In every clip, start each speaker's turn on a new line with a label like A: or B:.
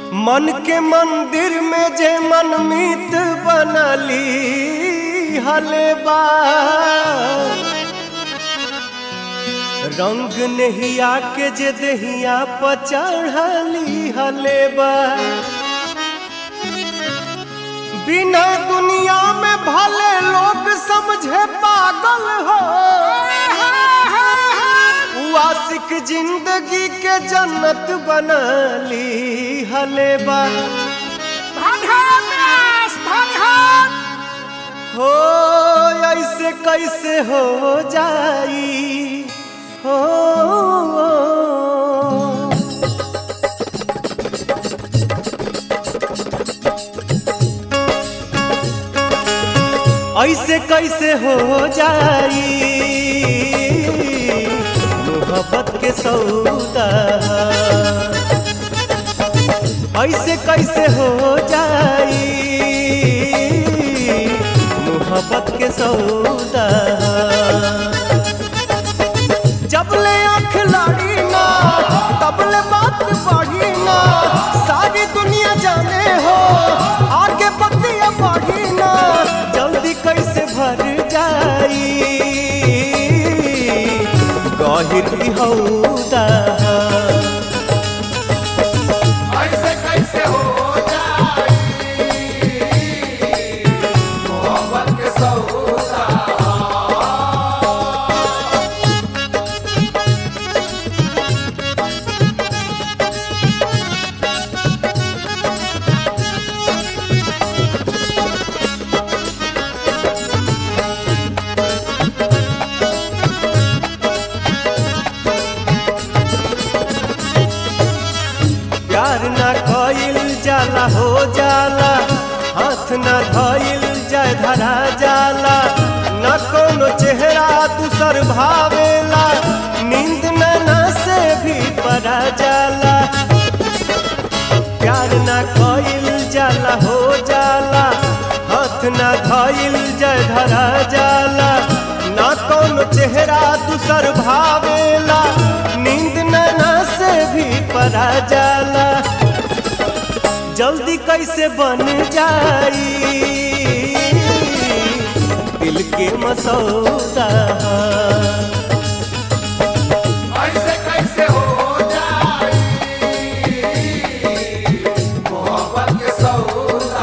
A: मन के मंदिर में जे मनमीत बनली हलेबा रंग नहिया के जे दहिया पर चढ़ली हलेबा बिना दुनिया में भले लोग समझे पागल हो उ आशिक जिंदगी के जन्नत बनली हलेबा हो ऐसे कैसे हो जाई हो ऐसे कैसे हो जाई मोहब्बत के सौदा ऐसे कैसे हो जाई मोहब्बत के सौदा जब ले आँख लाड़ी ना तब ले बात बढ़ी ना सारी दुनिया जाने हो आगे बतिया बढ़ी ना जल्दी कैसे भर जाई गहिर की हौदा
B: ऐसे कैसे हो जाई मोहब्बत के सौदा
A: प्यार ना कइल जाला हो जाला हाथ ना धइल जाय धरा जाला न कोनो चेहरा दूसर भावेला नींद नैना से भी परा जाला प्यार ना कइल जाला हो जाला हाथ ना धइल जाय धरा जाला ना कोनो चेहरा दूसर भावेला नींद नैना से भी परा जाला जल्दी कैसे बन जाई दिल के मसौदा
B: ऐसे कैसे हो जाई मोहब्बत के सौदा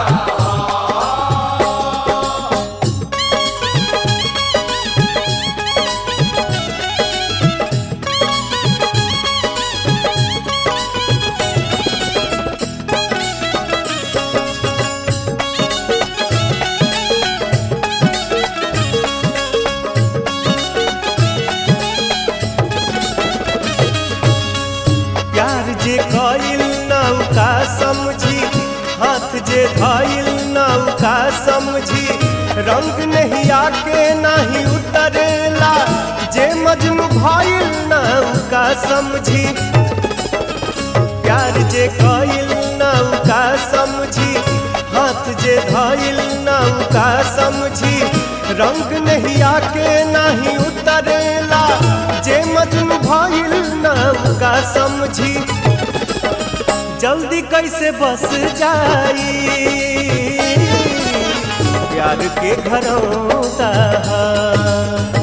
A: प्यार जे कइल नौका समझी हाथ जे धइल नौका समझी रंग नहीं आके नहीं उतरेला जे मजनू भइल नौका समझी प्यार जे कइल नौका समझी हाथ जे धइल नौका समझी रंग नहीं आके नहीं उतरेला जे मजनू भइल नौका समझी जल्दी कैसे बस जाई प्यार के घरौदा